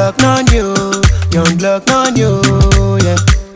block non you, young block non you, yeah.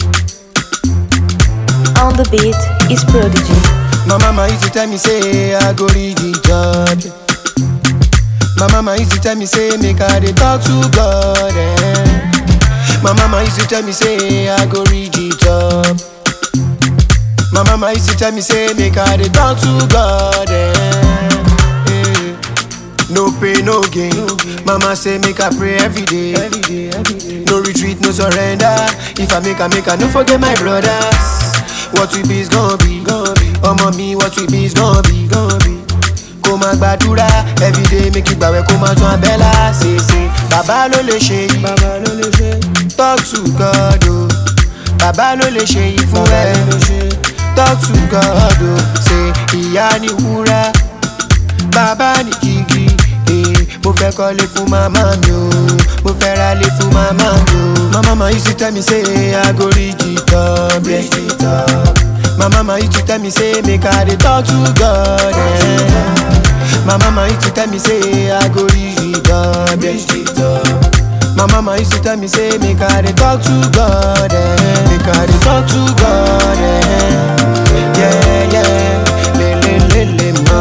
On the beat is Prodigy. My mama used to tell me say I go read the job. yeah. My mama used to tell me say make I dey talk to God. Eh. My mama used to tell me say I go read the job. My mama used to tell me say make I dey talk to God. Eh. Eh. No pain, no gain. Mama say make I pray every day. No retreat, no surrender. If I make I make I no forget my brothers. What we be is gonna be. Ọmọ mi, what we be is gonna be. Kó máa gbàdúrà everyday make you gbàwẹ̀ kó máa tún abẹ́là ṣèṣe. Bàbá ló lè ṣe yìí. Talk to God o. Bàbá ló lè ṣe yìí fún ẹ. Talk to God o. Ṣé ìyá ni wúrà? bàbá ní jígí eh, mo fẹ́ kọ́lé fún màmá mi o mo fẹ́ ralé fún màmá mi o. my mama used to tell me say I go reach the top, yeah. My mama used to tell me say make I dey talk to God. Eh. My mama used to tell me say I go reach the top, yeah. My mama used to tell me say make I dey talk to God. Eh. Make I dey talk to God. Eh. Yeah, yeah. Le, le, le, le, ma.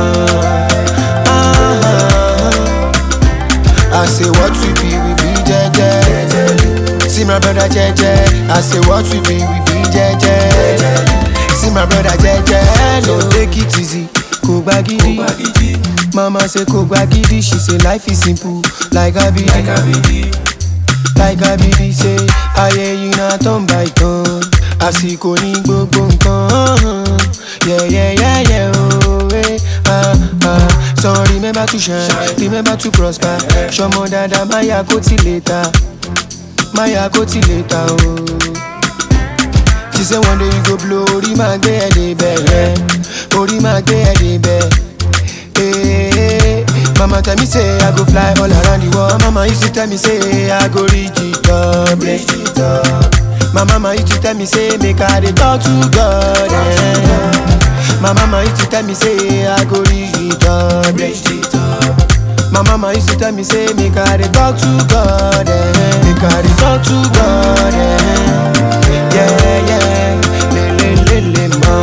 I say what we be, we be jeje. See my brother jeje. I say what we be, we be jeje. See my brother jeje. No take it easy, kò gba gidi. Mama say kò gba gidi. She say life is simple, like abidi. Like abidi say ayé yìí na turn by turn. Àsìkò ní gbogbo nǹkan. Yeah, yeah, yeah, yeah, oh, eh, ah, ah. So remember to shine, remember to prosper. Ṣọmọ dada máyà kó ti lè ta, máyà kó ti lè ta o. She say one day you go blow, orí máa gbé ẹ débẹ̀ yẹn, orí máa gbé ẹ débẹ̀. Eh, Mama tell me say I go fly all around the world. Mama used to tell me say I go reach the top, reach the top. My mama used to tell me say make I dey talk to God. Eh. My mama used to tell me say I go reach the top, reach the top. My mama used to tell me say make I dey talk to God. Eh. Make I dey talk to God. Eh. Yeah, yeah. Le, le, le, le, ma.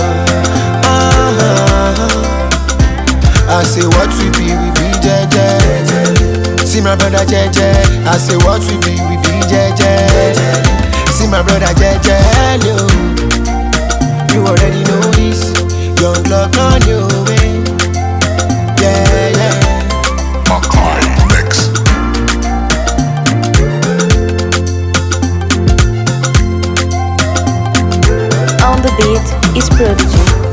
Ah, I say what we be, we be jeje. See my brother jeje. I say what we be, we be jeje. See my brother jeje. Yo. You already know this. Young blood on your way. Yeah, yeah. Makai Mix. On the beat is Prodigy.